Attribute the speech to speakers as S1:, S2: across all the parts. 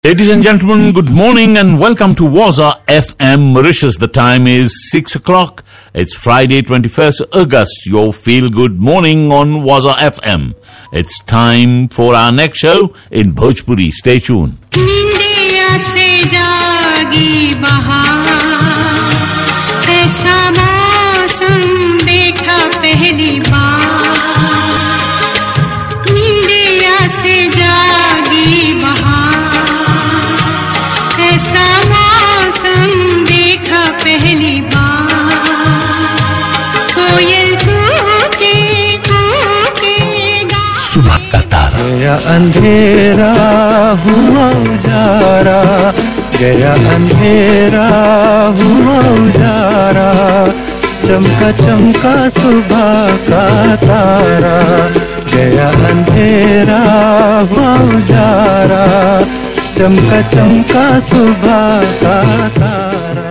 S1: Ladies and gentlemen, good morning and welcome to Waza FM Mauritius. The time is 6 o'clock. It's Friday, 21st August. Your feel good morning on Waza FM. It's time for our next show in Bhojpuri. Stay tuned.
S2: निंदिया से जागी बहार ऐसा मौसम देखा पहली बार निंदिया से जागी बहार ऐसा मौसम देखा पहली बार कोयल कूके कूके गा
S1: सुबह का तारा
S3: गया अंधेरा हुआ उजारा गया अंधेरा हुआ उजारा चमका चमका सुबह का तारा गया अंधेरा हुआ उजारा चमका चमका सुबह का तारा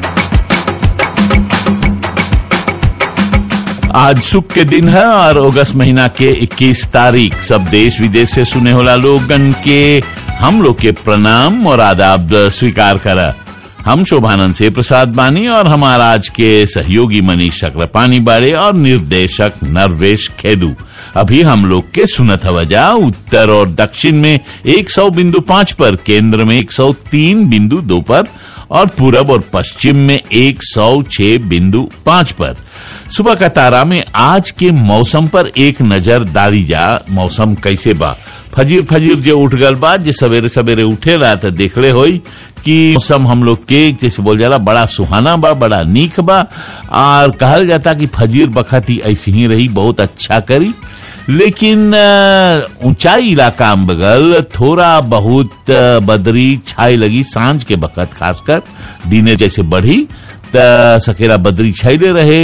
S1: आज सुख के दिन है और अगस्त महीना के 21 तारीख सब देश विदेश से सुने होला लोगन के हम लोग के प्रणाम और आदाब स्वीकार करा हम शोभानंद से प्रसाद बानी और हमारा आज के सहयोगी मनीष चक्रपाणी बाड़े और निर्देशक नरवेश खेदू अभी हम लोग के सुनत हवजा उत्तर और दक्षिण में 100 बिंदु पाँच पर केंद्र में 103 बिंदु दो पर और पूरब और पश्चिम में 106 बिंदु पाँच पर सुबह का तारा में आज के मौसम पर एक नजर डाली जा मौसम कैसे बा फजीर फजीर जो उठ गल बा जे सवेरे सवेरे उठे रहा तो देखले होई कि मौसम हम लोग के जैसे बोल जाला बड़ा सुहाना बा बड़ा नीक बा और कहल जाता कि फजीर बखत ही ऐसी ही रही बहुत अच्छा करी लेकिन अ, ऊंचाई इलाका में बगल थोड़ा बहुत अ, बदरी छाई लगी सांझ के बखत खासकर दिने जैसे बढ़ी त सकेरा बदरी छाइले रहे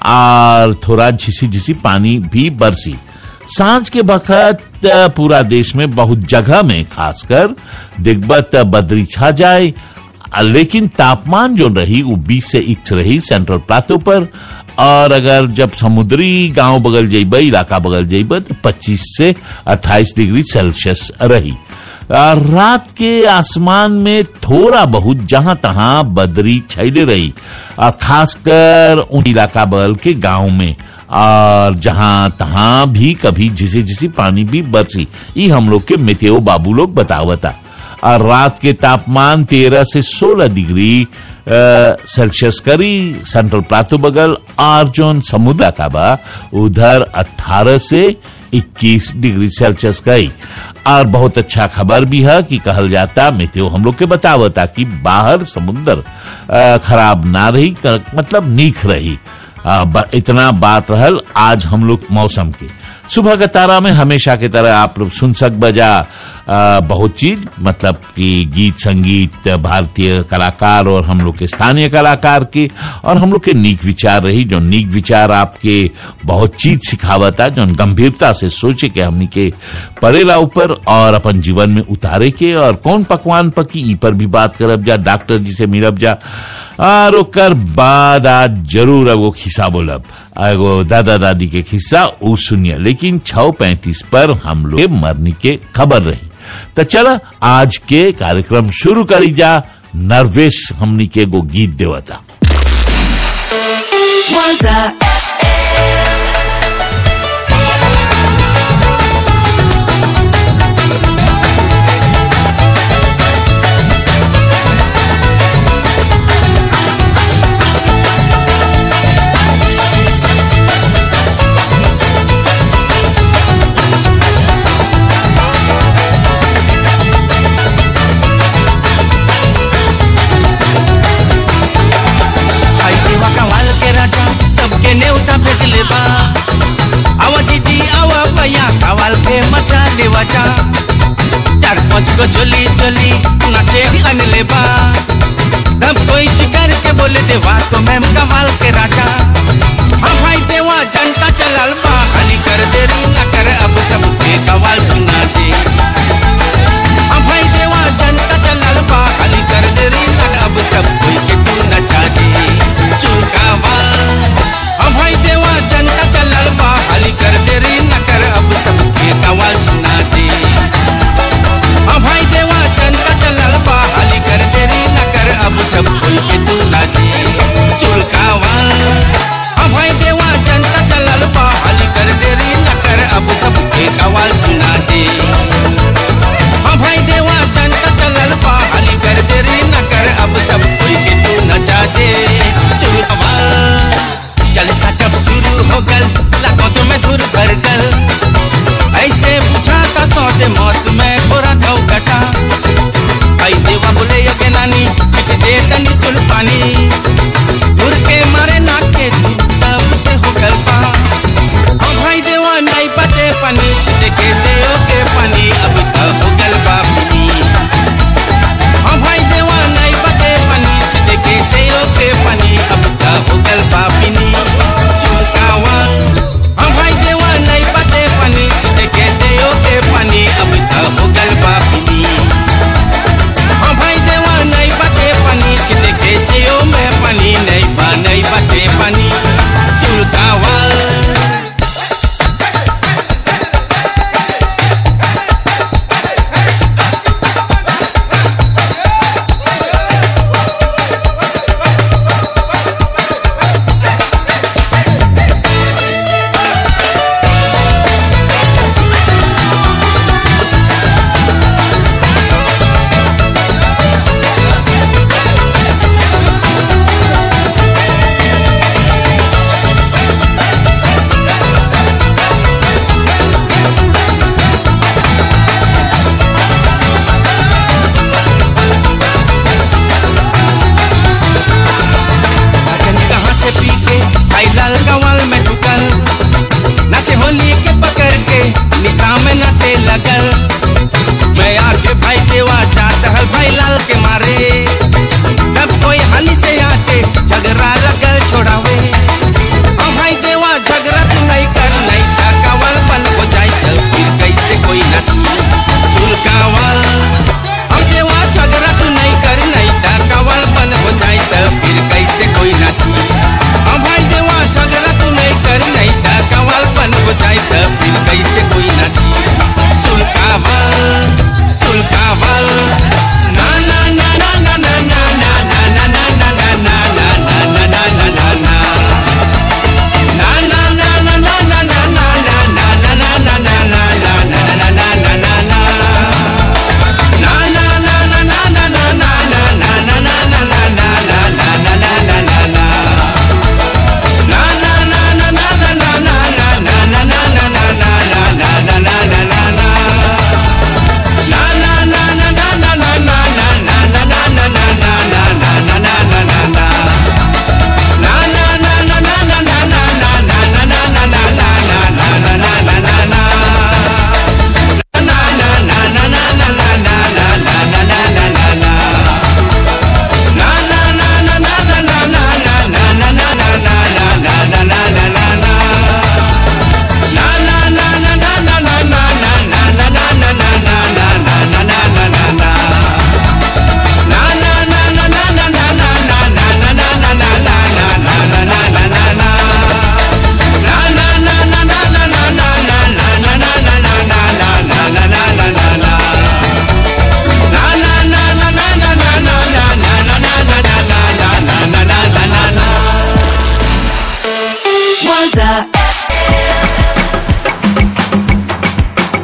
S1: और थोड़ा झिसी झिसी पानी भी बरसी सांझ के बखत अ, पूरा देश में बहुत जगह में खासकर दिग्बत बदरी छा जाए आ, लेकिन तापमान जो रही वो 20 से इक्स रही सेंट्रल प्लाटो पर और अगर जब समुद्री गांव बगल जेब इलाका बगल जेब तो 25 से 28 डिग्री सेल्सियस रही आ, रात के आसमान में थोड़ा बहुत जहां तहां बदरी छैले रही और खासकर उन इलाका बगल के गांव में और जहां तहां भी कभी झिसी झिसी पानी भी बरसी ये हम लोग के मेतेओ बाबू लोग बतावता और रात के तापमान 13 से 16 डिग्री अ, सेल्सियस करी सेंट्रल प्लाटो बगल और जोन समुद्र का बा उधर 18 से 21 डिग्री सेल्सियस गई और बहुत अच्छा खबर भी है कि कहल जाता मेतेओ हम लोग के बतावता कि बाहर समुद्र अ, खराब ना रही क- मतलब नीक रही आ, ब- इतना बात रहल आज हम लोग मौसम के सुबह का तारा में हमेशा की तरह आप लोग सुन सक बजा आ, बहुत चीज मतलब कि गीत संगीत भारतीय कलाकार और हम लोग के स्थानीय कलाकार के और हम लोग के नीक विचार रही जो नीक विचार आपके बहुत चीज सिखावता जो गंभीरता से सोचे के हमनी के परेला ऊपर और अपन जीवन में उतारे के और कौन पकवान पकी ई पर भी बात करब जा डॉक्टर जी से मिलब जा और ओकर बाद आज जरूर एगो खिस्सा बोलब एगो दादा दादी के खिस्सा ऊ सुनिए लेकिन छह पैंतीस पर हम लोग के मरनी के खबर रही तो चला आज के कार्यक्रम शुरू करी जा नरवेश हमनी के एगो गीत देवता
S4: Waza
S5: आई देवा कवाल के राजा सबके नेवता भेजले बा आवा दीदी आवा भैया कवाल के मचा लेवाचा चार पांच को झोली झोली नाचे अनले बा सब कोई शिकार के बोले देवा तो मैम कवाल के राजा हाँ भाई देवा जनता चलल बा खाली कर देरी न कर अब सबके कवाल सुना दे हाँ भाई देवा जनता चलल बा खाली कर देरी न अब सब कोई के तू नचा दे चुकावा हाँ भाई देवा जनता चलल बा खाली कर देरी न कर अब सबके कवाल सुना दे हाँ भाई देवा जनता चलल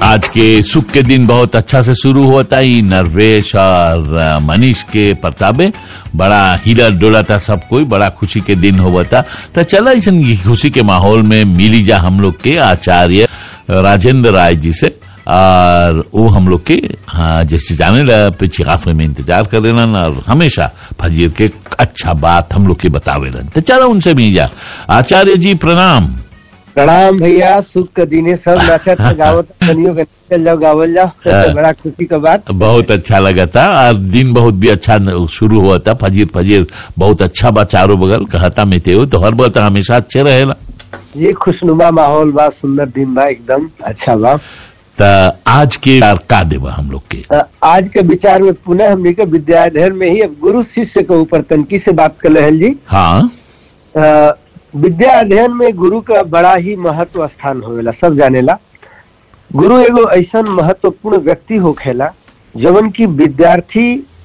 S1: आज के सुख के दिन बहुत अच्छा से शुरू होता ही नरवेश और अ, मनीष के प्रतापे बड़ा हिला डोला था सब कोई बड़ा खुशी के दिन होता तो चला इस खुशी के माहौल में मिली जा हम लोग के आचार्य राजेंद्र राय जी से और वो हम लोग के हाँ जैसे जाने ला पीछे काफे में इंतजार कर लेना और हमेशा फजीर के अच्छा बात हम लोग के बतावे रहन तो चलो उनसे भी जा आचार्य जी प्रणाम
S6: प्रणाम भैया सुख के दिने सब नाचत गावत बनियो के चल जाओ गावल जाओ सबसे बड़ा खुशी का बात
S1: बहुत अच्छा लगा था और दिन बहुत भी अच्छा न- शुरू हुआ था फजीर फजीर बहुत अच्छा बा चारों बगल कहता में थे तो हर बार हमेशा अच्छे रहेला
S6: ये खुशनुमा माहौल बा सुंदर दिन बा एकदम अच्छा बा
S1: तो आज के का देवा हम लोग के
S6: अ, आज के विचार में पुनः हमने के विद्याधर में ही अब गुरु शिष्य के ऊपर तनकी से बात कर रहे जी
S1: हाँ
S6: अ, विद्या अध्ययन में गुरु का बड़ा ही महत्व स्थान होवेला सब जानेला गुरु एगो ऐसा महत्वपूर्ण व्यक्ति होखेला जवन की विद्यार्थी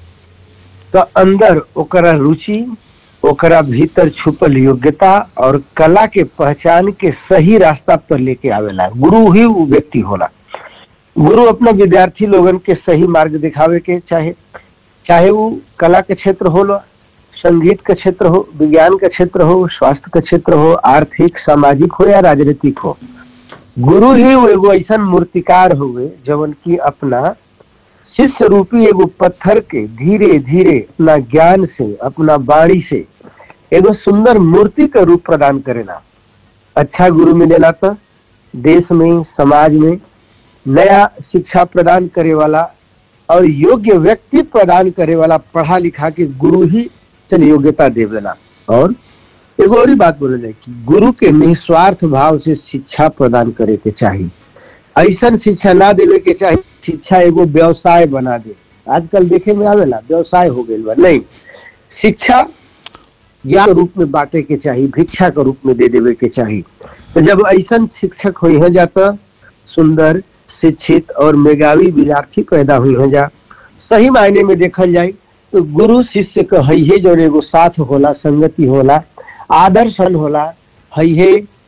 S6: का अंदर ओकरा रुचि ओकरा भीतर छुपल योग्यता और कला के पहचान के सही रास्ता पर लेके आवेला गुरु ही वो व्यक्ति होला गुरु अपना विद्यार्थी लोगन के सही मार्ग दिखावे के चाहे चाहे वो कला के क्षेत्र हो संगीत का क्षेत्र हो विज्ञान का क्षेत्र हो स्वास्थ्य का क्षेत्र हो आर्थिक सामाजिक हो या राजनीतिक हो गुरु ही वो एगो ऐसा मूर्तिकार हुए जवन की अपना शिष्य रूपी एगो पत्थर के धीरे धीरे अपना ज्ञान से अपना बाणी से एगो सुंदर मूर्ति का रूप प्रदान करेला अच्छा गुरु मिलेला तो देश में समाज में नया शिक्षा प्रदान करे वाला और योग्य व्यक्ति प्रदान करे वाला पढ़ा लिखा के गुरु ही चल योग्यता देवेला और एगो और ही बात बोले जाए कि गुरु के निस्वार्थ भाव से शिक्षा प्रदान करे के चाहिए ऐसा शिक्षा ना देवे के चाहिए शिक्षा एगो व्यवसाय बना दे आजकल देखे में आवेला व्यवसाय हो गई बा नहीं शिक्षा ज्ञान के रूप में बांटे के चाहिए भिक्षा के रूप में दे देवे के चाहिए तो जब ऐसा शिक्षक हुई है जाता सुंदर शिक्षित और मेधावी विद्यार्थी पैदा हुई है जा सही मायने में देखल जाए तो गुरु शिष्य का है हे जो एगो साथ होला संगति होला आदर्शन होला है हे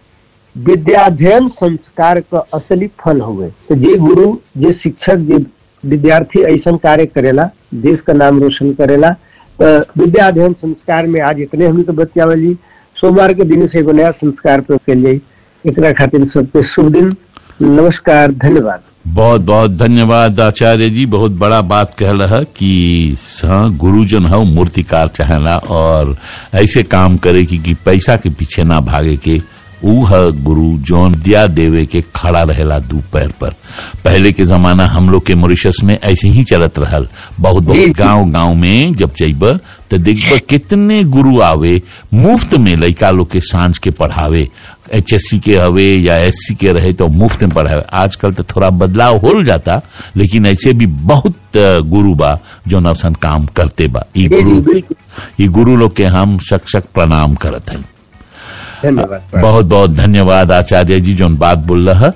S6: विद्याध्ययन संस्कार का असली फल हुए तो जे गुरु जे शिक्षक जे विद्यार्थी ऐसा कार्य करेला देश का नाम रोशन करेला तो विद्या अध्ययन संस्कार में आज इतने हम तो बतियावल जी सोमवार के दिन से एगो नया संस्कार पे कल जाई एकरा खातिर सबके शुभ दिन नमस्कार धन्यवाद
S1: बहुत बहुत धन्यवाद आचार्य जी बहुत बड़ा बात कह रहा कि हाँ गुरुजन है वो मूर्तिकार चाहेला और ऐसे काम करे कि, कि पैसा के पीछे ना भागे के ऊ है गुरु जौन दिया देवे के खड़ा रहेला दू पैर पर पहले के जमाना हम लोग के मॉरिशस में ऐसे ही चलत रहल बहुत
S6: जी,
S1: बहुत
S6: जी।
S1: गांव गांव में जब जइब तो देखब कितने गुरु आवे मुफ्त में लड़का लोग के सांझ के पढ़ावे एचएससी के हवे या एससी के रहे तो मुफ्त में पढ़ावे आजकल तो थोड़ा बदलाव हो जाता लेकिन ऐसे भी बहुत अ, गुरु बा जो नवसन काम करते बा ई
S6: जी जी
S1: गुरु
S6: बिल्कुल
S1: ई गुरु लोग के हम शक शक प्रणाम करत हैं
S6: धन्यवाद
S1: बहुत बहुत धन्यवाद आचार्य जी जो बात बोल रहा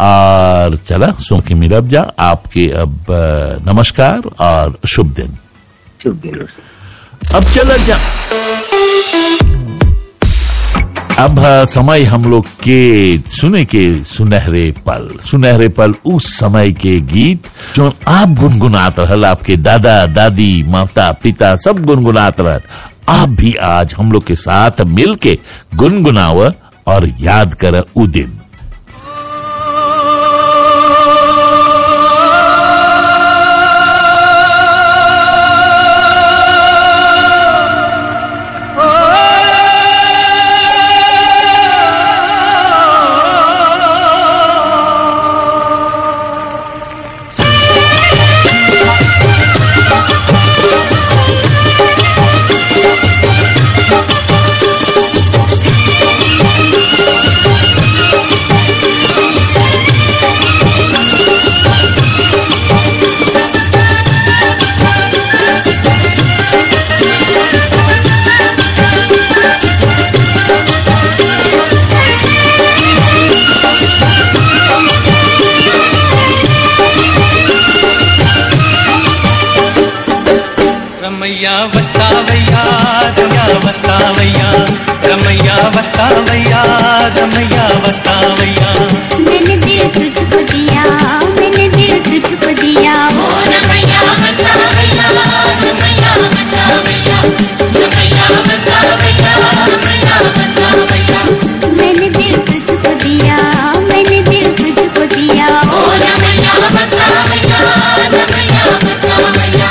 S1: और चला सो के मिलब जा आपके अब अ, नमस्कार और शुभ दिन
S6: शुभ दिन
S1: अब चला जा अब है समय हम लोग के सुने के सुनहरे पल सुनहरे पल उस समय के गीत जो आप गुनगुनात रहल आपके दादा दादी माता पिता सब गुनगुनात रहल आप भी आज हम लोग के साथ मिल के गुनगुनाव और याद कर उ दिन
S3: రమయ్య వస్తావయ్యా రమయ్య వస్తావయ్యా రమయ్య వస్తావయ్యా రమయ్య వస్తావయ్యా
S7: मैंने दिल तुझको दिया मैंने दिया ओ रमैया बतावैया रमैया बतावैया रमैया बतावैया रमैया बतावैया मैंने दिल तुझको दिया मैंने दिल तुझको दिया ओ रमैया बतावैया रमैया बतावैया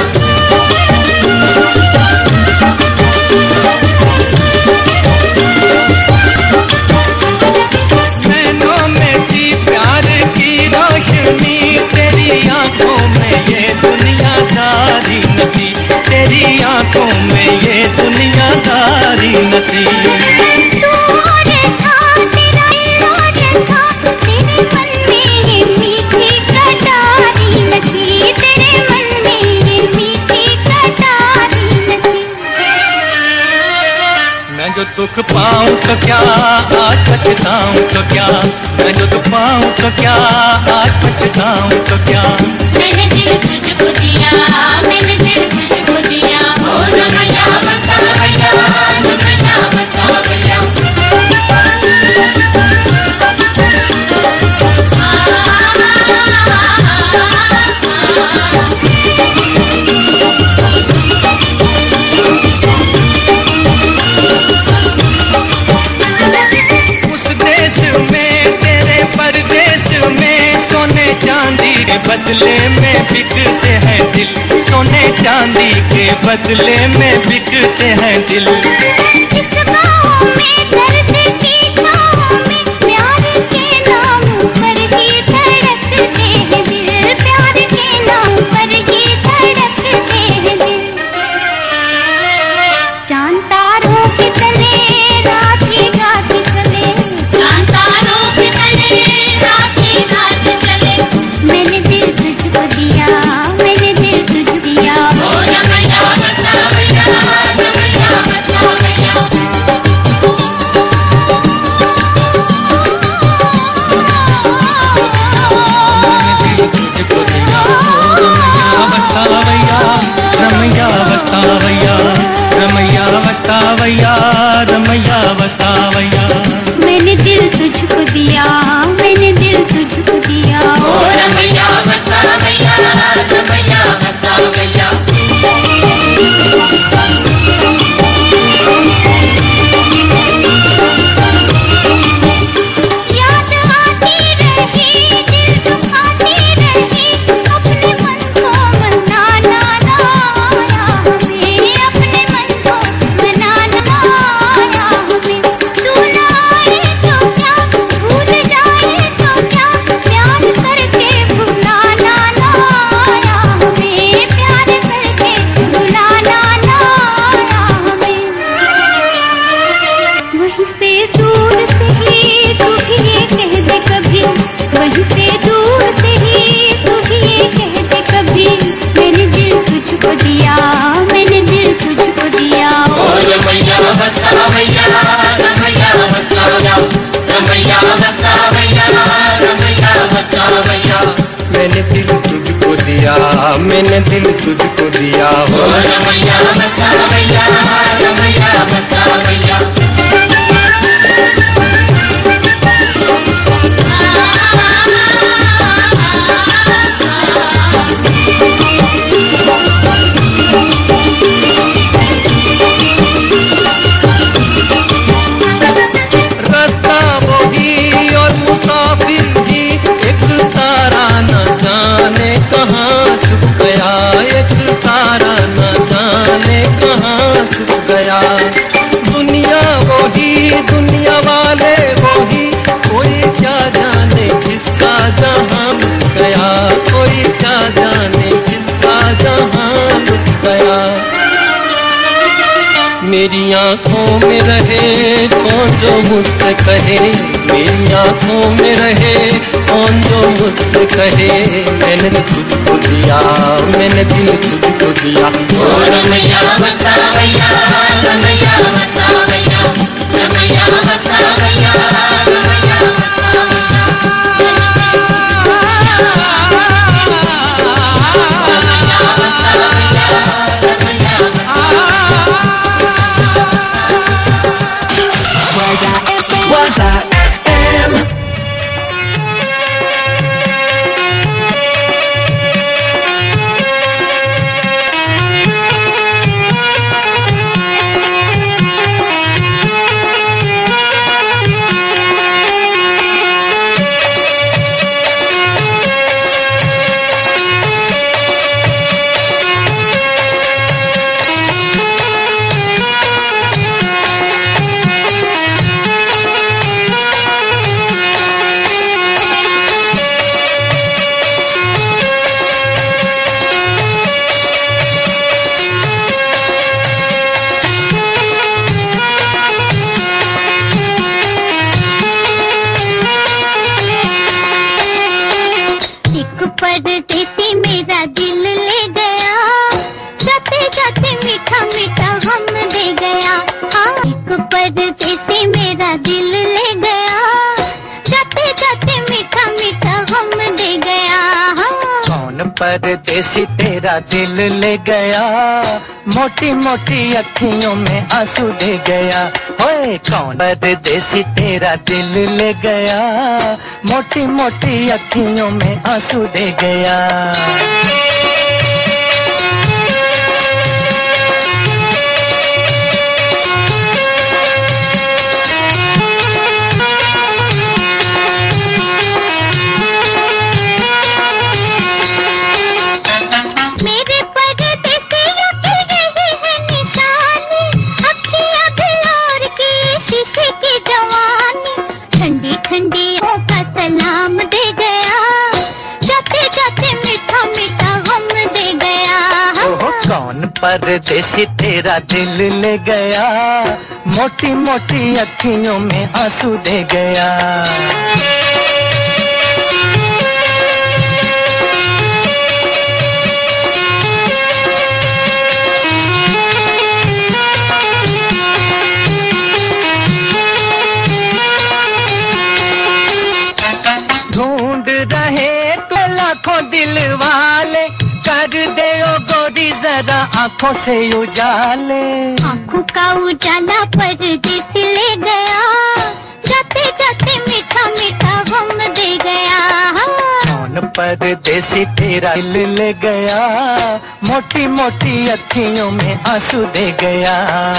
S3: नैनों में थी प्यार की रोशनी तेरी आंखों में ये दुनियादारी नदी तेरी आंखों में ये दुनियादारी नदी
S7: तू और था तेरा और था तेरे मन में ये मीठी कटारी लगी तेरे मन में ये मीठी कटारी लगी
S3: मैं जो दुख पाऊं तो क्या आज पछताऊं तो क्या मैं जो दुख पाऊं तो क्या आज पछताऊं तो क्या
S7: मैंने दिल तुझको दिया मैंने दिल तुझको दिया ओ रमैया बतावैया रमैया बतावैया
S3: उस देश में तेरे परदेश में सोने चांदी के बदले में बिकते हैं दिल सोने चांदी के बदले में बिकते हैं दिल
S7: इस गाँव में दर्द की छाँव में प्यार के नाम पर ही धड़कते हैं दिल प्यार के नाम पर ही धड़कते हैं दिल चांद तारों के तले रात की रात चले चांद तारों के तले रात की रात चले मैंने दिल तुझको दिया मैंने दिल तुझको दिया ओ रमैया बतावैया रमैया बतावैया
S3: तुझको दिया बतावैया रमैया बतावैया रमैया बतावैया रमैया बतावैया
S7: मैंने दिल तुझको दिया मैंने दिल तुझको दिया ओ रमैया बतावैया रमैया बतावैया याद आती रही दिल दुखाती रही अपने मन को मनाना ना आया हमें अपने मन को मनाना आया हमें तू ना आए तो क्या भूल जाए तो क्या प्यार करके भुलाना ना आया हमें प्यार करके भुलाना ना आया हमें वहीं से दूर से ही तू भी ये कह दे कभी वहीं से दूर से ही तू भी ये कह दे कभी मैंने दिल तुझको दिया मैंने दिल तुझको दिया ओ रमैया बतावैया रमैया बतावैया रमैया बतावैया रमैया बतावैया
S3: मैंने दिल तुझको दिया मैंने दिल तुझको दिया हो
S7: ओ रमैया बतावैया रमैया बतावैया
S3: रास्ता वही और मुसाफिर भी एक तारा न जाने कहाँ छुप गया एक तारा न जाने कहाँ छुप गया दुनिया वही दुनिया वाले वही कोई क्या जाने किसका जहाँ मिल गया कोई क्या जाने किसका जहाँ मिल गया मेरी आंखों में रहे कौन जो मुझसे कहे मेरी आंखों में रहे कौन जो मुझसे कहे मैंने तुझको दिया मैंने दिल तुझको दिया
S7: ओ रमैया बतावैया रमैया बतावैया रमैया बतावैया रमैया
S4: Waza FM.
S7: जाते मीठा मीठा गम दे गया हाँ एक परदेसी मेरा दिल ले गया जाते जाते मीठा मीठा गम दे गया हाँ
S3: कौन परदेसी तेरा दिल ले गया मोटी मोटी अखियों में आंसू दे गया ओए कौन परदेसी तेरा दिल ले गया मोटी मोटी अखियों में आंसू दे गया
S7: मेरे परदेसियों की यही है निशानी अखियां बिलोर की शीशे की जवानी ठंडी ठंडी आँखों का सलाम दे गया जाते जाते मीठा मीठा गम दे गया
S3: ओह कौन परदेसी तेरा दिल ले गया मोटी मोटी अखियों में आंसू दे गया ढूंढ रहे तो लाखों दिल वाले कर दे ओ गोरी जरा आंखों से उजाले
S7: आँखों का उजाला परदेस ले गया जाते जाते मीठा मीठा गम दे गया
S3: कौन परदेसी तेरा दिल ले गया मोटी मोटी अखियों में आंसू दे गया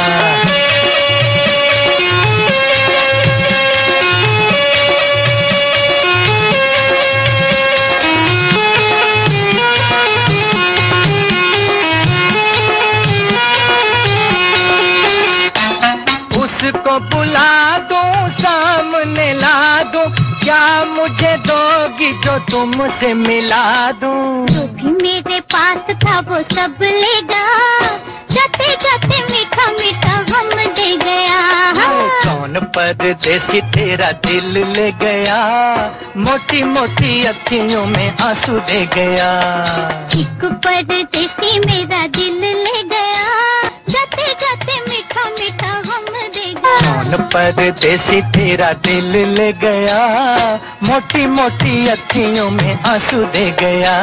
S3: उसको बुला दो सामने ला दो क्या मुझे दोगी जो तुमसे मिला दूं
S7: जो भी मेरे पास था वो सब ले गया जाते जाते मीठा मीठा गम दे गया
S3: कौन परदेसी तेरा दिल ले गया मोटी मोटी अखियों में आंसू दे गया
S7: एक परदेसी मेरा दिल ले गया जाते जाते मीठा मीठा गम दे गया
S3: कौन परदेसी तेरा दिल ले गया मोटी मोटी अखियों में आंसू दे गया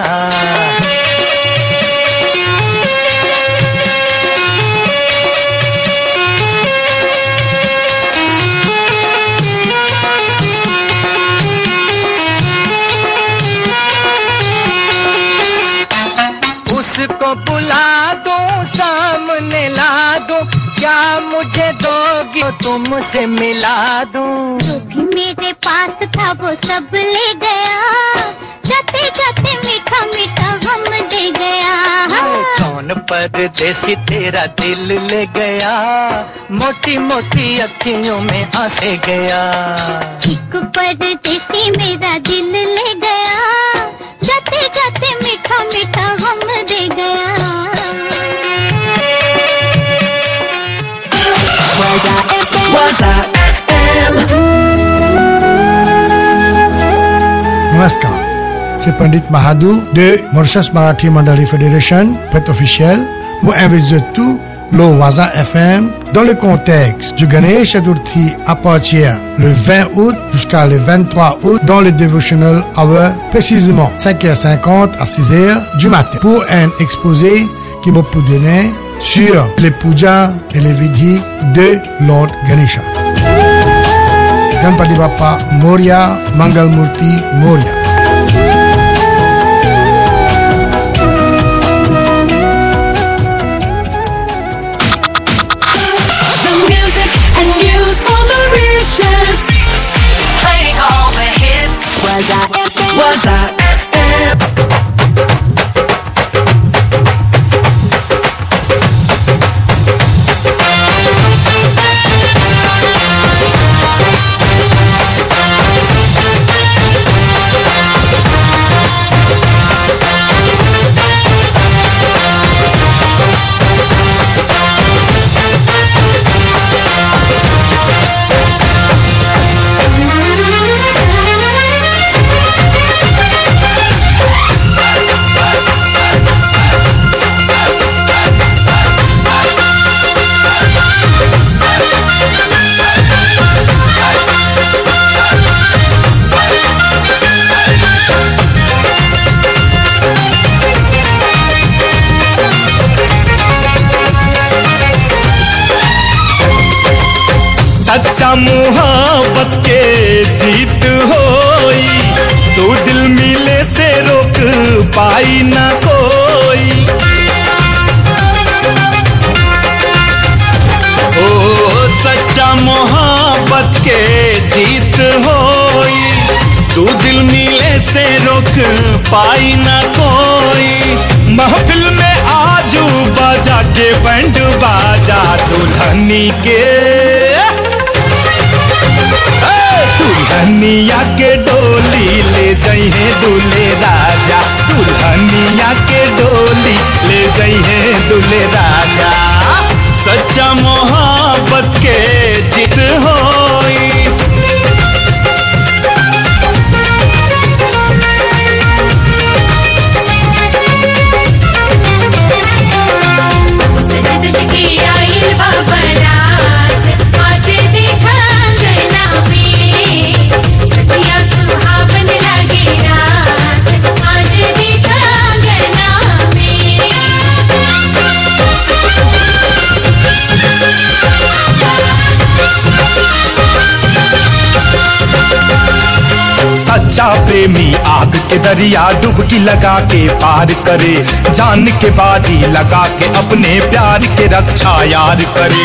S3: उसको बुला दो सामने ला दो क्या मुझे दोगी तो तुमसे मिला दूं
S7: जो भी मेरे पास था वो सब ले गया जाते जाते मीठा मीठा गम दे गया
S3: कौन परदेसी तेरा दिल ले गया मोटी मोटी अखियों में आंसे गया
S7: एक परदेसी मेरा दिल ले गया जाते जाते मीठा मीठा गम दे गया
S4: Waza FM.
S8: नमस्कार c'est Pandit Mahadou de Mauritius Marathi Mandali Federation, fête officielle. Moi, invite tout le Waza FM dans le contexte du Ganesh Chaturthi à partir le 20 août jusqu'à le 23 août dans le Devotional Hour, précisément 5h50 à 6h du matin pour un exposé qui m'a pour donner sur les pujas et les vidhis de Lord Ganesha. Ganpati Bappa Moria Mangal Murti Moria.
S4: The music and news for Mauritius. Playing all the hits. Waza FM. Waza FM.
S9: सच्चा मोहब्बत के जीत होई तो दिल मिले से रोक पाई ना कोई ओ सच्चा मोहब्बत के जीत होई तू दिल मिले से रोक पाई ना कोई महफिल में आजू बाजा के बैंड बाजा दुल्हनी के ए, दुल्हनिया के डोली ले जइहे दूल्हे राजा दुल्हनिया के डोली ले जइहे दूल्हे राजा सच्चा मोहब्बत के जीत होई
S7: सजद जगी आइल बाबरात आज देखा अंगना में सतिया सुहावन लगे रात आज देखा अंगना
S9: सच्चा प्रेमी आग के दरिया डुबकी लगा के पार करे जान के बाजी लगा के अपने प्यार के रक्षा यार करे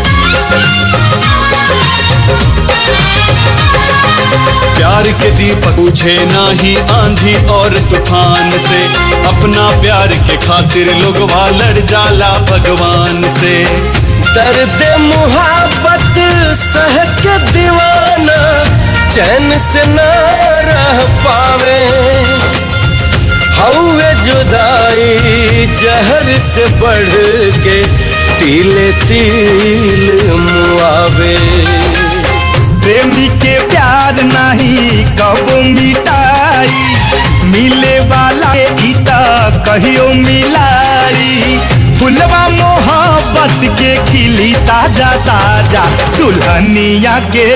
S9: प्यार के दीपक बुझे नाही आंधी और तूफान से अपना प्यार के खातिर लोग लड़ जाला भगवान से
S3: दर्द मुहब्बत सह के दीवाना चैन से न रह पावे हौवे जुदाई जहर से बढ़ के तिले तिल मुआवे
S9: प्रेमी के प्यार नहीं कबो मिटाई मिले वाला के गीता कहियो मिलाई फुलवा मोहब्बत के खिली ताजा ताजा दुल्हनिया के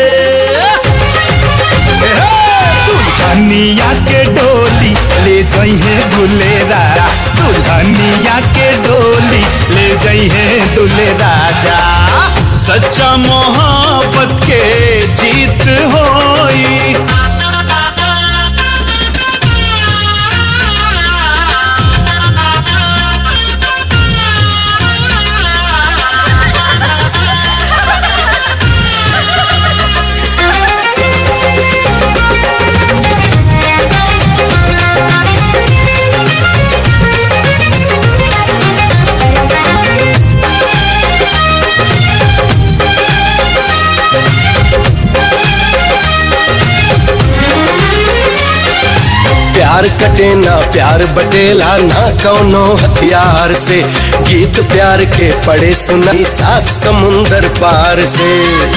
S9: दुल्हनिया के डोली ले जइहे दुलेरा दुल्हनिया के डोली ले जइहे दुले राजा सच्चा मोहब्बत के जीत होई
S3: प्यार कटे ना प्यार बटेला ना कौनो हथियार से गीत प्यार के पड़े सुनाई सात समुंदर पार से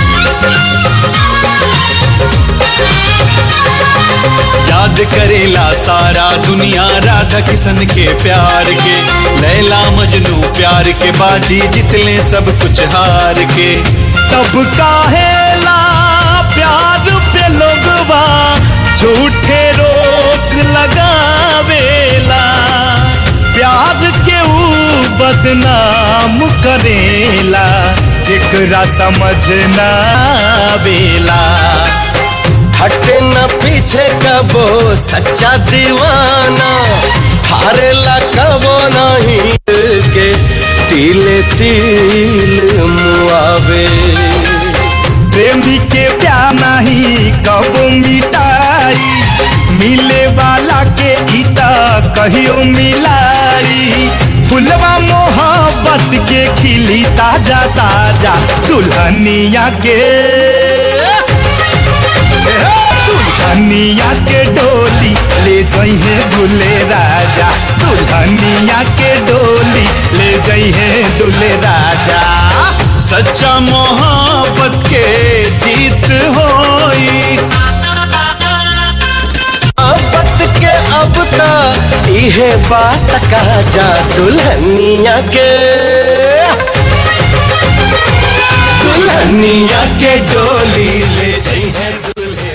S9: याद करेला सारा दुनिया राधा किशन के प्यार के लैला मजनू प्यार के बाजी जितले सब कुछ हार के तब काहेला प्यार पे लोगवा झूठे रोक लगावेला प्यार के ऊ बदनाम करेला जेकरा समझ ना आवेला
S3: हटे न पीछे कबो सच्चा दीवाना हारेला कबो नहीं के तिले तिल मुआवे
S9: प्रेमी के प्यार नहीं कबो मिटाई मिले वाला के गीता कहियो मिलाई फुलवा मोहब्बत के खिली ताजा ताजा दुल्हनिया के दुल्हनिया के डोली ले जइहे दुल्हे राजा दुल्हनिया के डोली ले जइहे दुल्हे राजा सच्चा मोहब्बत के जीत होई
S3: मोहब्बत के अब तक इहे बात का जा दुल्हनिया के दुल्हनिया के डोली ले जइहे दुल्हे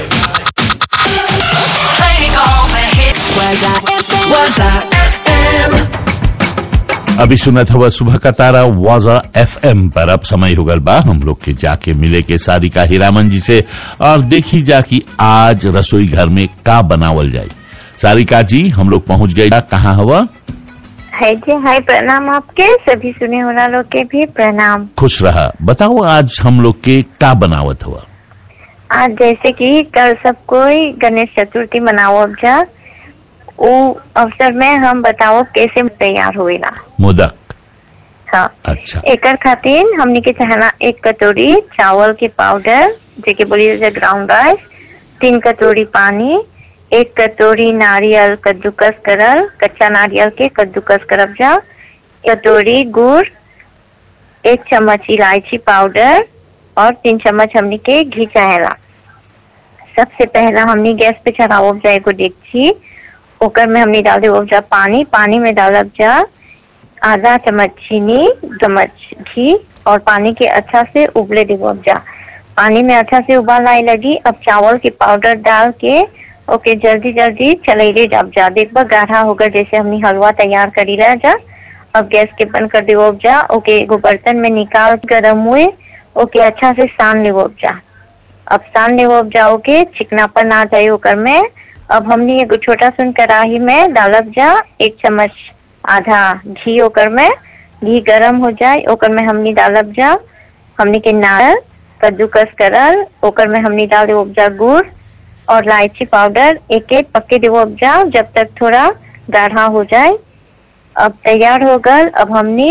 S4: Playing all the hits. Was I FM? Was I FM?
S1: अभी सुनत हुआ सुबह का तारा वाजा एफ पर अब समय हो गल बा हम लोग के जाके मिले के सारिका हीरामन जी से और देखी जा कि आज रसोई घर में का बनावल जाए सारिका जी हम लोग पहुंच गए कहाँ हुआ
S10: है जी हाय प्रणाम आपके सभी सुने वाला लोग के भी प्रणाम
S1: खुश रहा बताओ आज हम लोग के का बनावत हुआ
S10: आज जैसे कि कल सब कोई गणेश चतुर्थी मनाओ अब जा वो अवसर में हम बताओ कैसे तैयार हुएला
S1: मोदक
S10: हाँ
S1: अच्छा
S10: एकर खातिर हमने के चाहना एक कटोरी चावल के पाउडर जेके बोली जाए ग्राउंड राइस तीन कटोरी पानी एक कटोरी नारियल कद्दूकस करल कच्चा नारियल के कद्दूकस करब जा कटोरी गुड़ एक चम्मच इलायची पाउडर और तीन चम्मच हमने के घी चाहेला सबसे पहला हमने गैस पे चढ़ावब जा एगो डेगची ओकर में हमने डाल देवब जा पानी पानी में डालब जा आधा चम्मच चीनी चम्मच घी और पानी के अच्छा से उबले देवो अब जा पानी में अच्छा से उबाल आए लगी अब चावल के पाउडर डाल के ओके जल्दी जल्दी चलेले जब जा देखबा गाढ़ा होगा जैसे हमने हलवा तैयार करी रह जा अब गैस के बंद कर देवो अब जा ओके एगो बर्तन में निकाल गरम हुए ओके अच्छा से सान लेवो अब जा अब सान लेवो अब जा ओके चिकनापन आ जाए ओकर में अब हमने एगो छोटा सुन कढ़ाई में डालब जा एक चम्मच आधा घी ओकर में घी गरम हो जाए ओकर में हमनी डालब जा हमनी के नारियल कद्दूकस करल ओकर में हमनी डाल देव उपजा गुड़ और इलायची पाउडर एक एक पक्के देव उपजा जब तक थोड़ा गाढ़ा हो जाए अब तैयार हो गल अब हमनी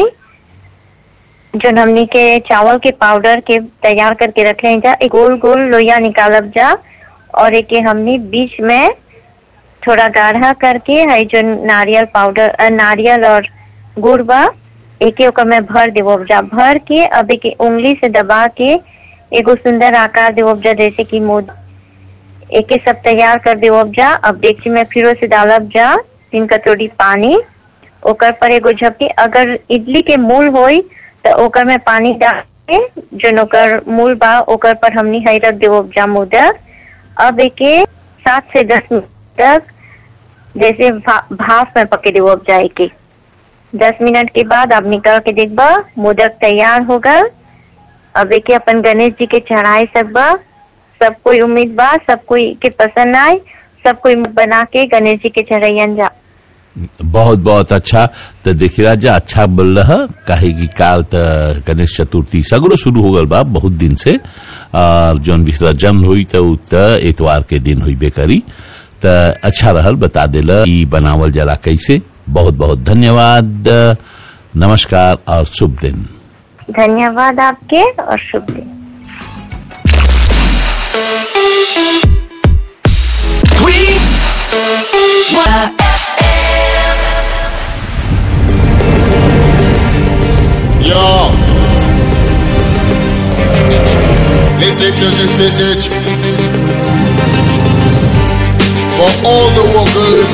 S10: जो हमनी के चावल के पाउडर के तैयार करके रखे हैं जा एक गोल गोल लोया निकालब जा और एक ये हमनी बीच में थोड़ा गाढ़ा करके है जो नारियल पाउडर अ, नारियल और गुड़ बा एक ओकर में भर देवो उपजा भर के अब एक उंगली से दबा के एगो सुंदर आकार देवो उपजा जैसे कि मोद एक सब तैयार कर देवो उपजा अब डेगची में फिर से डालब जा तीन कटोरी पानी ओकर पर एगो झपकी अगर इडली के मूल होई तो ओकर में पानी डाल के जो ओकर मूल बा ओकर पर हमनी हई रख देवो उपजा मोदक अब एके सात से दस मिनट तक जैसे भा, भाप में पके देवो अब जाए के दस मिनट के बाद आप निकाल के देखबा मोदक तैयार होगा अब एके अपन गणेश जी के चढ़ाए सकबा सब कोई उम्मीद बा सब कोई के पसंद आए सब कोई बना के गणेश जी के चढ़ैयन जा
S1: बहुत बहुत अच्छा तो देखी राजा अच्छा बोल रहा काहे कि काल त गणेश चतुर्थी सगरो शुरू हो गल बा बहुत दिन से और जौन विसर्जन हुई तो उ त एतवार के दिन हुई बेकरी त अच्छा रहल बता देला ई बनावल जला कैसे बहुत बहुत धन्यवाद नमस्कार और शुभ दिन
S10: धन्यवाद आपके और शुभ दिन
S11: Yo. Listen to this message. For all the workers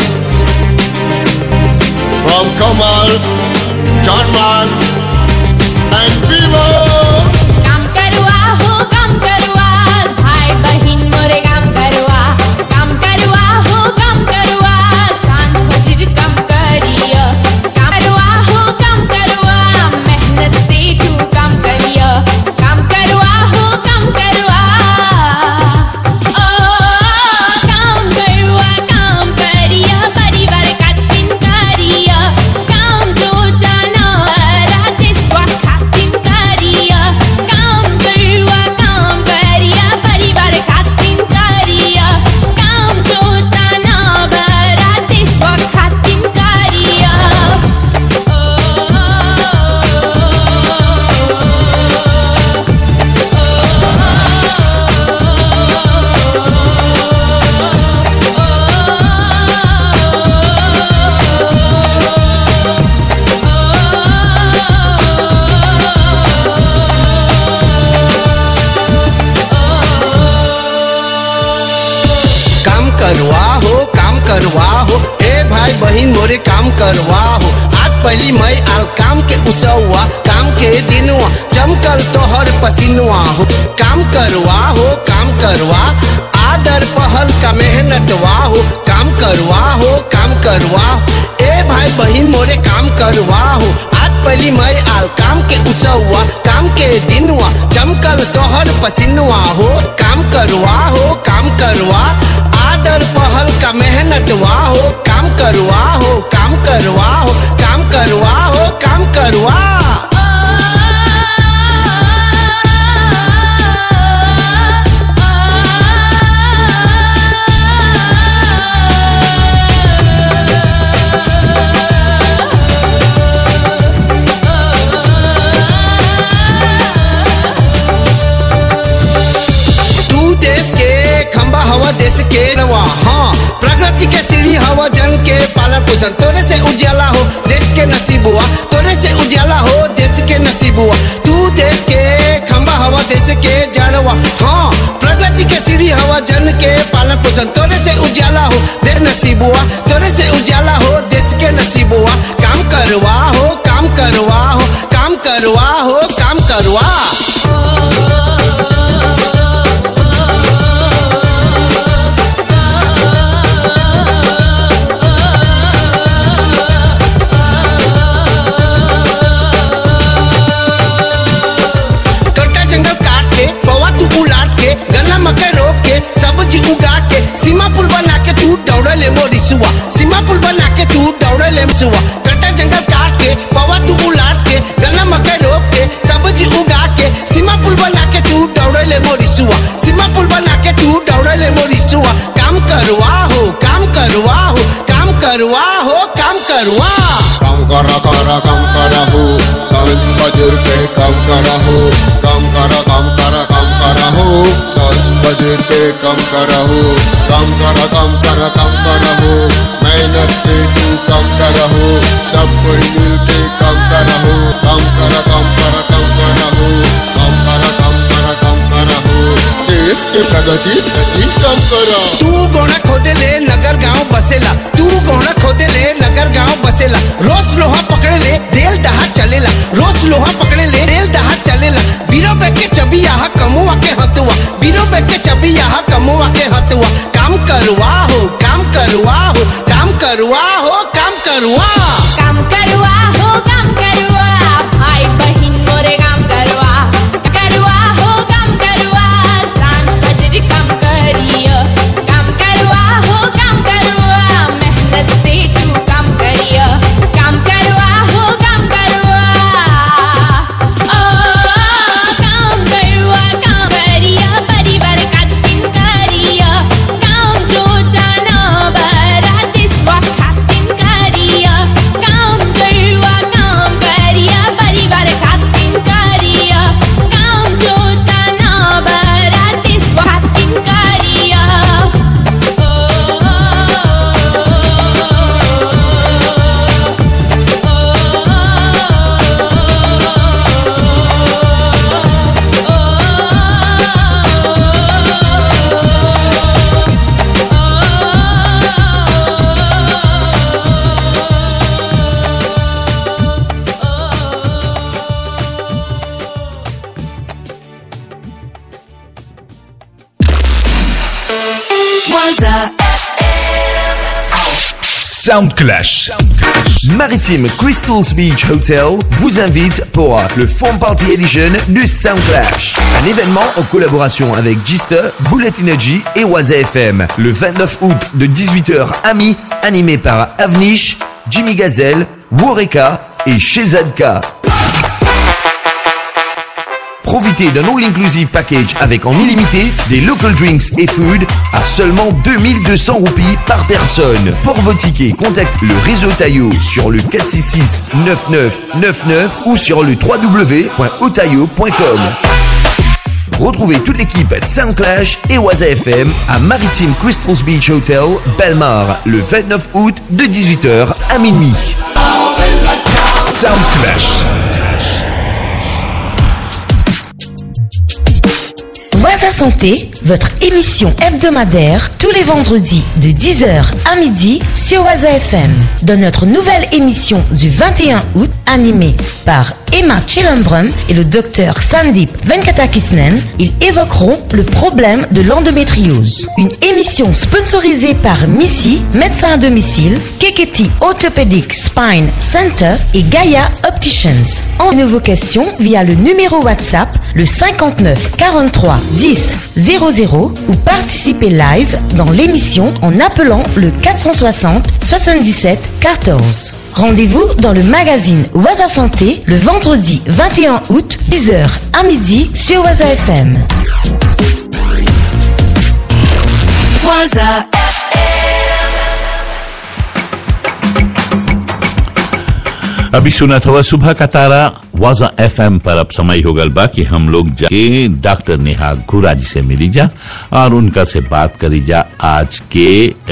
S11: from Kamal, John Man, and Viva.
S12: काम करवा हो काम करवा भाई बहिन मोरे काम करवा काम करवा हो काम करवा सांझ फजर काम करिया काम करवा हो काम करवा मेहनत से तू काम करिया काम करवा हो काम करवा ओ काम करवा काम करिया परिवार खातिन करिया काम जो जाना राते स्वास्थ्य खातिन करिया काम करवा काम करिया परिवार खातिन करिया काम जो जाना राते स्वास्थ्य खातिन करिया
S13: काम करवा हो काम करवा हो ए भाई बहन मोरे काम करवा हो आज पहली मई आल काम के उसवा काम के दिनवा चमकल तोहर पसीनवा हो काम करवा हो काम करवा आदर पहल का मेहनतवा हो काम करवा हो काम करवा ए भाई बहन मोरे काम करवा हो आज पहली मई आल काम के उसवा काम के दिनवा चमकल तोहर पसीनवा हो काम करवा हो काम करवा आदर पहल का मेहनतवा हो काम करवा हो काम करवा हो काम करवा हो काम करवा तू देश के खंबा हवा देश के नवा हाँ प्रगति के सीढ़ी हवा जन के पालन पोषण तोरे से उजाला हो देश के नसीब हुआ तोरे से उजाला हो देश के नसीब हुआ तू देश के खंबा हवा देश के जड़वा हाँ प्रगति के सीढ़ी हवा जन के पालन पोषण तोरे से उजाला हो देश नसीब हुआ तोरे से उजाला हो देश के नसीब हुआ काम करवा हो काम करवा हो काम करवा हो काम करवा कट्टा जंगल काट के पवा तू उलाट के गन्ना मकई रोप के सब्जी उगा के सीमा पुल बना के तू दौड़ ले मोरी सुआ सीमा पुल बना के तू दौड़ ले सुआ कट्टा जंगल काट के पवा तू उलाट के गन्ना मकई रोप के सब्जी उगा के सीमा पुल बना के तू दौड़ ले मोरी सुआ सीमा पुल बना के तू दौड़ ले मोरी सुआ काम करवा हो काम करवा हो काम करवा हो काम करवा
S11: काम करा करा काम करा हो सांझ बजर के काम करा हो काम करा काम करा काम करा हो सांझ बजर के काम करा हो काम करा काम करा काम करा हो मेहनत से तू काम करा हो सब कोई मिल के काम करा हो काम करा काम करा काम करा हो काम करा काम करा काम करा हो देश के प्रगति प्रति काम करा
S13: तू गोना खोदे ले नगर गांव बसेला तू गोना खोदे ले नगर गांव बसेला रोज लोहा पकड़े ले रेल दहा चलेला रोज लोहा पकड़े ले रेल दहा चलेला बीरो बैग के चबी यहाँ कमुआ के हतुआ बीरो बैग के चबी यहाँ कमुआ के हतुआ काम करवा हो काम करवा हो काम करवा हो काम करवा
S12: काम करवा हो काम करवा भाई बहिन मोरे काम करवा करवा हो काम करवा सांझ बजरी काम करियो काम करवा हो काम करवा मेहनत से तू काम करियो काम करवा हो काम करवा ओ काम करवा काम करियो परिवार खातिन करियो काम जो जाना बरा दिसवा खातिन करियो काम करवा काम करियो परिवार खातिन करियो काम जो जाना बरा दिसवा खातिन करियो
S4: Waza
S14: Sound Clash. Maritime Crystals Beach Hotel vous invite pour le Foam Party Edition du Sound Clash. Un événement en collaboration avec Gister, Bullet Energy et Waza FM. Le 29 août de 18h à mi, animé par Avnish, Jimmy Gazelle, Wareka et Shezadka. Profitez d'un all-inclusive package avec en illimité des local drinks et food à seulement 2200 roupies par personne. Pour vos tickets, contactez le réseau Taillot sur le 466 9999 ou sur le www.otayo.com. Retrouvez toute l'équipe Sound Clash et Waza FM à Maritime Crystals Beach Hotel, Belmar, le 29 août de 18h à minuit. Sound Clash.
S15: Waza Santé, votre émission hebdomadaire tous les vendredis de 10h à midi sur Waza FM. Dans notre nouvelle émission du 21 août, animée par Emma Chilembrum et le docteur Sandip Venkatakisnen, ils évoqueront le problème de l'endométriose. Une émission sponsorisée par Missy, médecin à domicile, Keketi Orthopedic Spine Center et Gaia Opticians. En vos questions via le numéro WhatsApp le 59 43 10 00 ou participez live dans l'émission en appelant le 460 77 14. Rendez-vous dans le magazine Waza Santé le vendredi 21 août 10h à midi sur Waza FM.
S4: Waza
S1: अभी सुना था वह सुबह का तारा वाजा FM पर अब समय हो गल बा कि हम लोग जाके डॉक्टर नेहा घुरा जी से मिली जा और उनका से बात करी जा आज के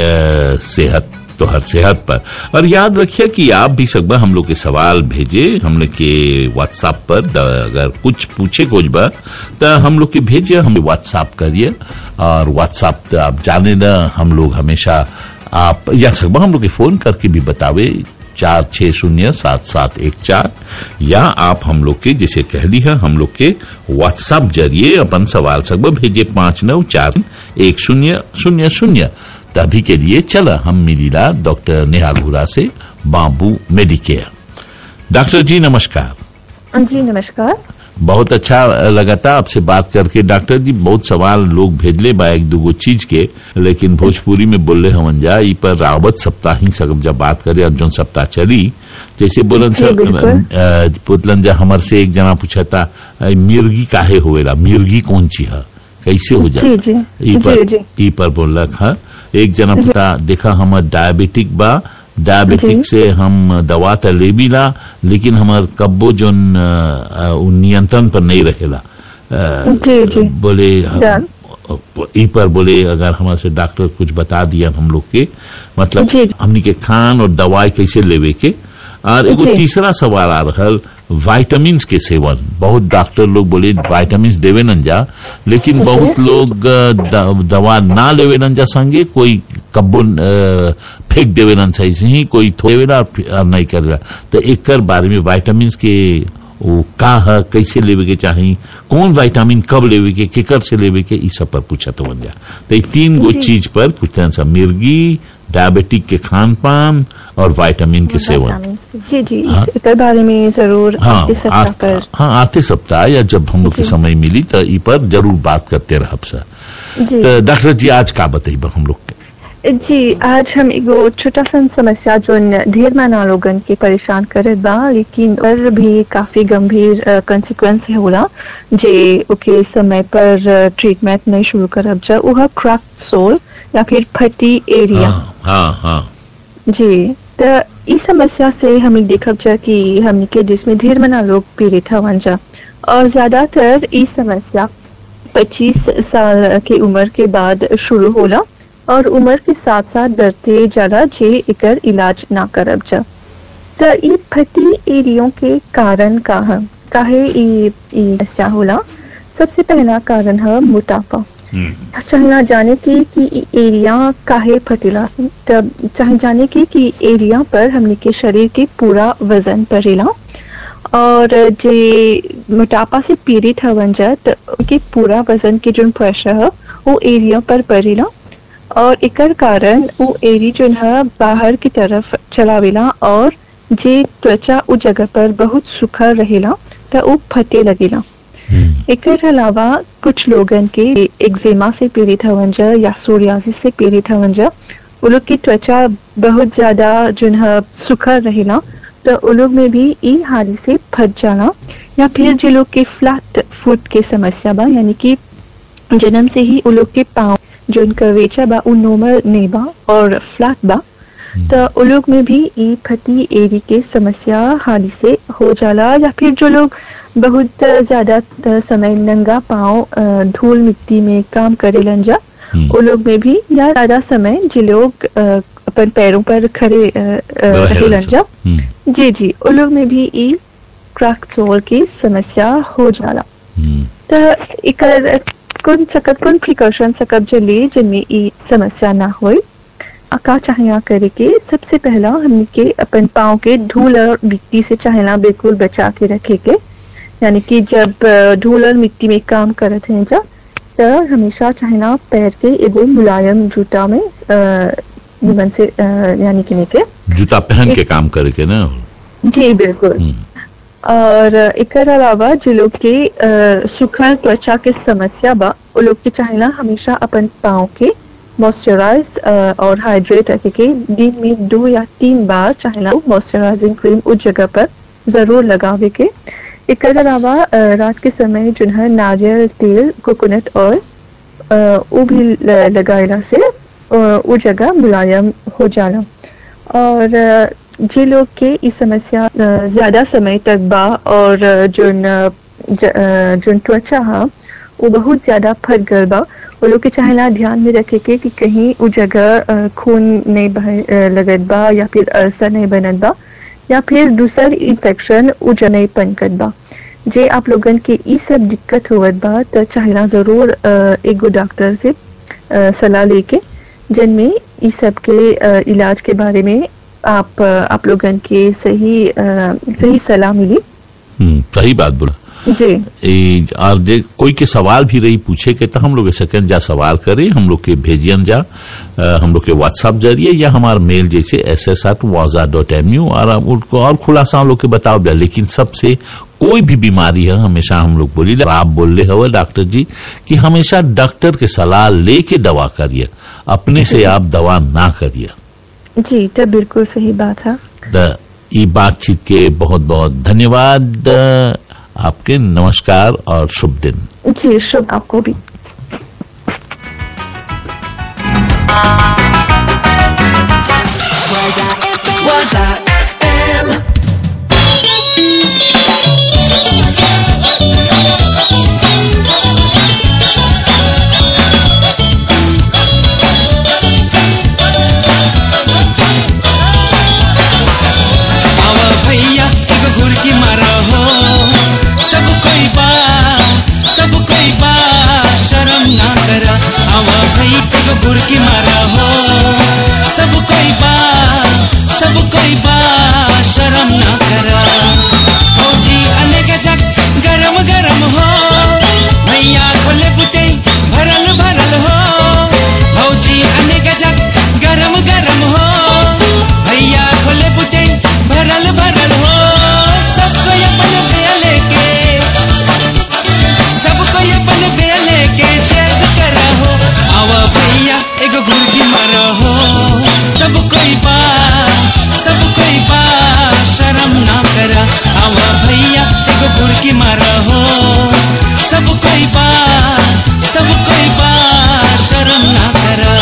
S1: अ, सेहत तो हर सेहत पर और याद रखिए कि आप भी सकबा हम लोग के सवाल भेजे हम लोग के व्हाट्सएप पर द- अगर कुछ पूछे कुछ बा तो हम लोग के भेजिए हमें व्हाट्सएप करिए और व्हाट्सएप तो आप जाने ना हम लोग हमेशा आप या सकबा हम लोग के फोन करके भी बतावे चार छः शून्य सात सात एक चार या आप हम लोग के जिसे कह ली है हम लोग के व्हाट्सएप जरिए अपन सवाल सब भेजे पाँच नौ चार एक शून्य शून्य शून्य तभी के लिए चला हम मिलीला डॉक्टर नेहा घुरा से बाबू मेडिकेयर डॉक्टर जी नमस्कार
S16: जी नमस्कार
S1: बहुत अच्छा लगा था आपसे बात करके डॉक्टर जी बहुत सवाल लोग भेजले बा एक दूगो चीज के लेकिन भोजपुरी में बोले हमन जा ई पर रावत सप्ताह ही सब जब बात करे और जौन सप्ताह चली जैसे बोलन
S16: जी,
S1: सर
S16: बिल्कुल।
S1: अ, पुतलन जा हमर से एक जना पूछा था अ, मिर्गी काहे होवेला मिर्गी कौन ची है कैसे हो जा
S16: जी, जी,
S1: ई पर
S16: जी, जी।
S1: ई पर बोलक हा एक जना पता देखा हमर डायबिटिक बा डायबिटिक
S16: जी।
S1: से हम दवा त लेबीला लेकिन हमर कब्बो जोन अ, अ, उ नियंत्रण पर नहीं रहेला अ,
S16: जी, जी।
S1: बोले
S16: जान।
S1: ई पर बोले अगर हमारे से डॉक्टर कुछ बता दिया हम लोग के मतलब
S16: जी।
S1: हमनी के खान और दवाई कैसे लेवे के और एगो
S16: जी।
S1: तीसरा सवाल आ रहल वाइटामिन के सेवन बहुत डॉक्टर लोग बोले वाइटामिन देवे न जा लेकिन बहुत लोग अ, द- दवा ना लेवे न जा संगे कोई कब्बो अ, फेंक देवे न सही से ही कोई थोड़ेला और फि- और नहीं करेला तो एक बारे में वाइटामिन के वो का है कैसे लेवे के चाही कौन विटामिन कब लेवे के केकर से लेवे के ई सब पर पूछा तो बन जा तो ये तीन गो
S16: जी।
S1: चीज पर पूछते हैं सब मिर्गी डायबिटिक के खान पान और विटामिन के सेवन
S16: जी जी
S1: हाँ।
S16: इसके बारे में जरूर
S1: हाँ
S16: इस सप्ताह
S1: आ,
S16: पर
S1: हाँ आते सप्ताह या जब हम लोग के
S16: जी।
S1: समय मिली तो ई पर जरूर बात करते रह सर
S16: जी
S1: तो डॉक्टर जी आज का बताइए हम लोग के
S16: जी आज हम एगो छोटा सा समस्या जो ढेर माना लोगन के परेशान करे बा लेकिन और भी काफी गंभीर कंसिक्वेंस होला जे ओके समय पर ट्रीटमेंट नहीं शुरू करब जा उहा क्रैक सोल या फिर फटी एरिया
S1: हाँ हाँ हाँ
S16: जी तो इस समस्या से हमें देखब जा कि हमने के जिसमें ढेर मना लोग पीड़ित हवन जा और ज्यादातर इस समस्या 25 साल की उम्र के बाद शुरू होला और उम्र के साथ साथ बढ़ते जाला जे एकर इलाज ना करब जा तो ये फटी एरियो के कारण का है काहे ई ई समस्या होला सबसे पहला कारण है मोटापा चाहे जाने की कि ई एरिया काहे फटेला तब चाहे जाने की कि एरिया पर हमने के शरीर के पूरा वजन पड़ेला और जे मोटापा से पीड़ित हवन जा तो उनके पूरा वजन के जो प्रेशर है वो एरिया पर पड़ेला और एकर कारण वो एरी जो है बाहर की तरफ चलावेला और जे त्वचा उ जगह पर बहुत सुखा रहेला तो वो फटे लगेला एकर अलावा कुछ लोगन के एक्जिमा से पीड़ित हवन जा या सोरियासिस से पीड़ित हवन जा वो लोग की त्वचा बहुत ज्यादा जो है सुखा रहेला तो वो लोग में भी ई हाली से फट जाना या फिर जो लोग के फ्लैट फुट के समस्या बा यानी कि जन्म से ही वो लोग के पाँव जो उनका वेचा बा उ नॉर्मल नहीं बा और फ्लैट बा तो वो लोग में भी ई फटी एरी के समस्या हाली से हो जाला या फिर जो लोग बहुत ज्यादा समय नंगा पाँव अ, धूल मिट्टी में काम करेलन जा वो लोग में भी या ज्यादा समय जो लोग अ, अपन पैरों पर खड़े अ, अ, रहेलन जा जी जी वो लोग में भी ई क्रैक सोल की समस्या हो जाला तो एकर कौन सकब कौन प्रिकॉशन सकब जे ली जिनमें ई समस्या ना होए का चाहिए करे के सबसे पहला हमने के अपन पाँव के धूल और मिट्टी से चाहेला बिल्कुल बचा के रखे के यानी कि जब अ, धूल और मिट्टी में काम करत हैं जब तो हमेशा चाहेला पैर के एगो मुलायम जूता में अ, निमन से अ, यानी कि के
S1: जूता पहन के काम करे के ना
S16: जी बिल्कुल और एक अलावा जो लोग के अ, सूखा त्वचा के समस्या बा वो लोग के चाहेला हमेशा अपन पाँव के मॉइस्चराइज और हाइड्रेट रखे के दिन में दो या तीन बार चाहेला मॉइस्चराइजिंग क्रीम उस जगह पर जरूर लगावे के एक अलावा अ, रात के समय जो है नारियल तेल कोकोनट ऑयल वो भी ल- लगाएला से अ, वो जगह मुलायम हो जाला और अ, जे लोग के इस समस्या अ, ज्यादा समय तक बा और अ, जोन अ, ज- अ, जोन त्वचा हा वो बहुत ज्यादा फट गल बा वो लोग के चाहेला ध्यान में रखे के कि कहीं वो जगह अ, खून नहीं बह अ, लगत बा या फिर अल्सर नहीं बनत बा या फिर दूसर इन्फेक्शन वो जगह नहीं पनकत बा जे आप लोगन के ई सब दिक्कत होवत बा तो चाहेला जरूर अ, एगो डॉक्टर से अ, सलाह लेके जिनमें इस सब के अ, इलाज के बारे में आप अ, आप लोगन के सही अ, सही सलाह मिली
S1: हम्म, सही बात बोला
S16: जी
S1: ए, और जे कोई के सवाल भी रही पूछे के तो हम लोग सेकंड जा सवाल करें हम लोग के भेजियन जा अ, हम लोग के व्हाट्सएप जरिए या हमार मेल जैसे एस एस एट वाजा डॉट एम यू और हम उनको और खुलासा हम लोग के बताओ दिया लेकिन सबसे कोई भी बीमारी है हमेशा हम लोग बोली आप बोल रहे हो डॉक्टर जी कि हमेशा डॉक्टर के सलाह लेके दवा करिए अपने से आप दवा ना करिए
S16: जी तो बिल्कुल सही बात है
S1: द ई बातचीत के बहुत बहुत धन्यवाद अ, आपके नमस्कार और शुभ दिन
S16: जी शुभ आपको भी
S4: Waza FM.
S5: आवा भैया एगो घुरकी मारा हो सब कोई बा सब कोई बा शर्म ना करा आवा भैया एगो घुरकी मारा हो सब कोई बा सब कोई बा शर्म ना करा फौजी अनेक जग गरम गरम हो भैया खोले बुते भरल भरल हो फौजी अनेक जग गरम गरम हो भैया खोले बुते भरल भरल हो सबको अपन बेले के सबको अपन बेले के चेस करा हो आवा भैया एगो गुर्गी मारा हो सब कोई बा सब कोई बा शर्म ना करा आवा भैया एगो गुर्गी मारा हो सब कोई बा सब कोई बा शर्म ना करा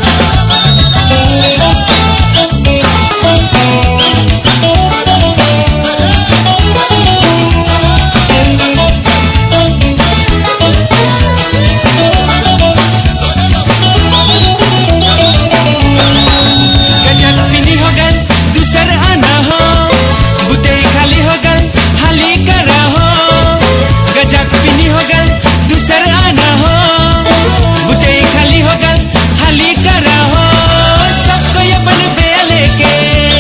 S5: गजक फिनी हो गल दूसर आना हो बुते खाली हो गल हाली करा हो गजक फिनी हो गल दूसर आना हो बुते खाली हो गल हाली करा हो सबको अपन बेले के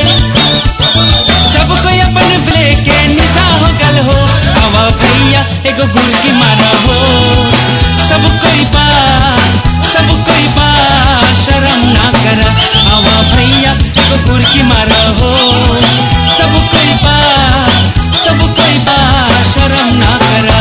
S5: सबको अपन बेले के निशा हो गल हो आवा भैया एगो गुरकी मारा हो सब कोई बा सब कोई बा शर्म ना करा आवा भैया एगो गुरकी मारा हो सब कोई बा सब कोई बा शर्म ना करा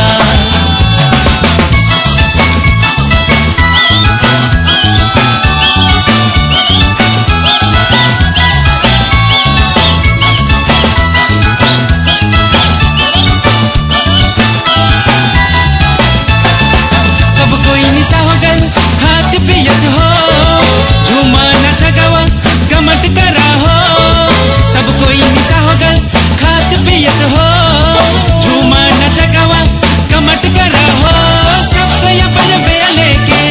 S5: सब कोई निशा हो गल खात पियत हो झूमा नाच गावा गमट करा हो सब कोई निशा हो गल खात पियत हो झूमा नाच गावा गमट करा हो सब कोई अपन बेले के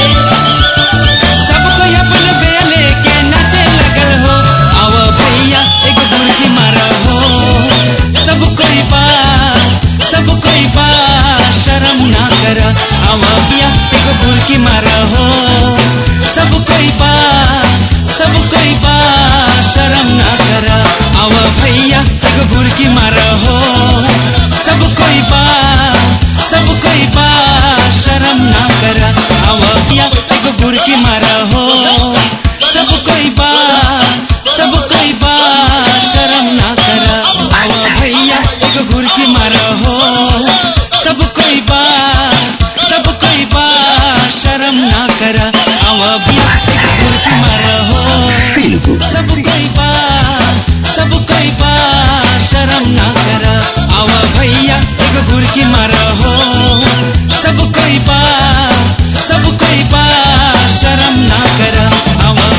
S5: सब कोई अपन बेले के नाचे लगल हो आवा भैया एक गुरकी मारा हो सब कोई बा सब कोई बा शर्म ना कर आवा बिया एगो बुरकी मार हो सब कोई बा सब कोई बा शर्म ना कर आवा भैया एगो बुरकी मार हो सब कोई बा सब कोई बा शर्म ना कर आवा बिया एगो बुरकी मार हो सब कोई बा सब कोई बा शर्म ना कर आवा भैया एगो बुरकी मार हो सब कोई बा सब कोई बा शर्म ना कर आवा बिया एगो बुरकी मार हो सब कोई बा सब कोई बा शर्म ना कर आवा भैया एगो बुरकी मार हो सब कोई बा सब कोई बा शर्म ना कर आवा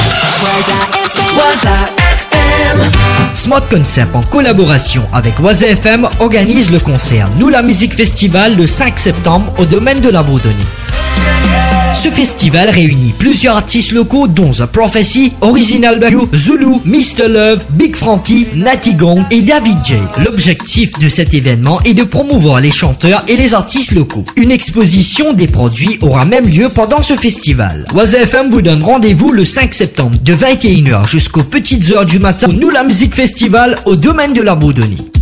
S17: Smart Concept en collaboration avec Oise FM organise le concert Nous la musique festival le 5 septembre au domaine de la Bourdonnais. Ce festival réunit plusieurs artistes locaux dont The Prophecy, Original Bayou, Zulu, Mr. Love, Big Frankie, Natty Gong et David J. L'objectif de cet événement est de promouvoir les chanteurs et les artistes locaux. Une exposition des produits aura même lieu pendant ce festival. Oise FM vous donne rendez-vous le 5 septembre de 21h jusqu'aux petites heures du matin pour Nous la musique festival au domaine de la Bourdonnais.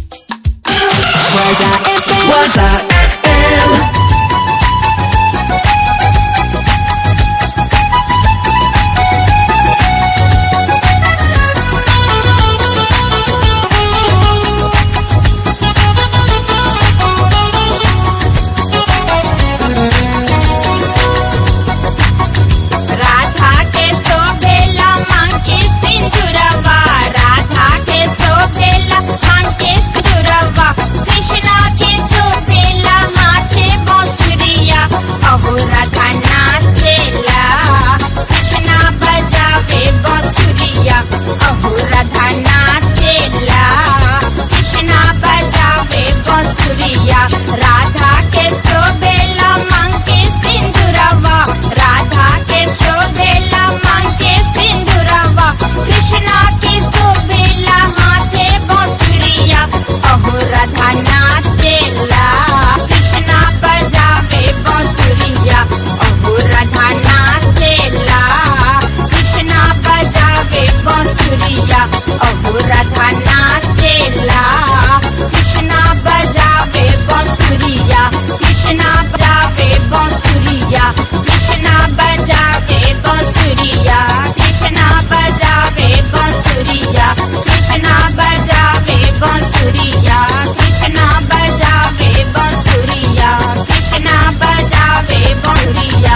S12: Radha के शोभेला मांगे सिंदूरवा राधा के शोभेला मांगे सिंदूरवा कृष्णा के शोभेला हाथे बांसुरिया अहो राधा नाचेला कृष्णा बजावे बांसुरिया अहो राधा नाचेला कृष्णा बजावे बांसुरिया राधा के शोभेला मांगे सिंदूरवा राधा के शोभेला मांगे सिंदूरवा कृष्णा के शोभेला हाथे बांसुरिया अहो राधा नाचेला कृष्णा बजावे बांसुरिया अहो राधा नाचेला कृष्णा बजावे बांसुरिया अहो राधा नाचेला कृष्णा बजावे बांसुरिया कृष्णा बजावे बांसुरिया कृष्णा बजावे बांसुरिया कृष्णा बजावे बांसुरिया कृष्णा बजावे बांसुरिया कृष्णा बजावे बांसुरिया कृष्णा बजावे बांसुरिया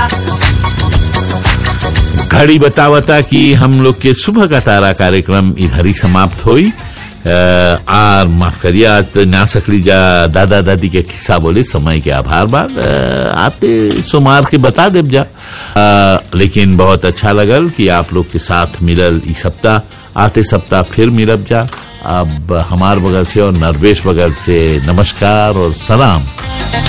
S1: घड़ी बतावता कि हम लोग के सुबह का तारा कार्यक्रम इधर ही समाप्त हुई अ, आर माफ करिए आज तो ना सकली जा दादा दादी के किस्सा बोले समय के आभार बाद अ, आते सोमार के बता देव जा अ, लेकिन बहुत अच्छा लगल कि आप लोग के साथ मिलल इस सप्ताह आते सप्ताह फिर मिलब जा अब हमार बगल से और नरवेश बगल से नमस्कार और सलाम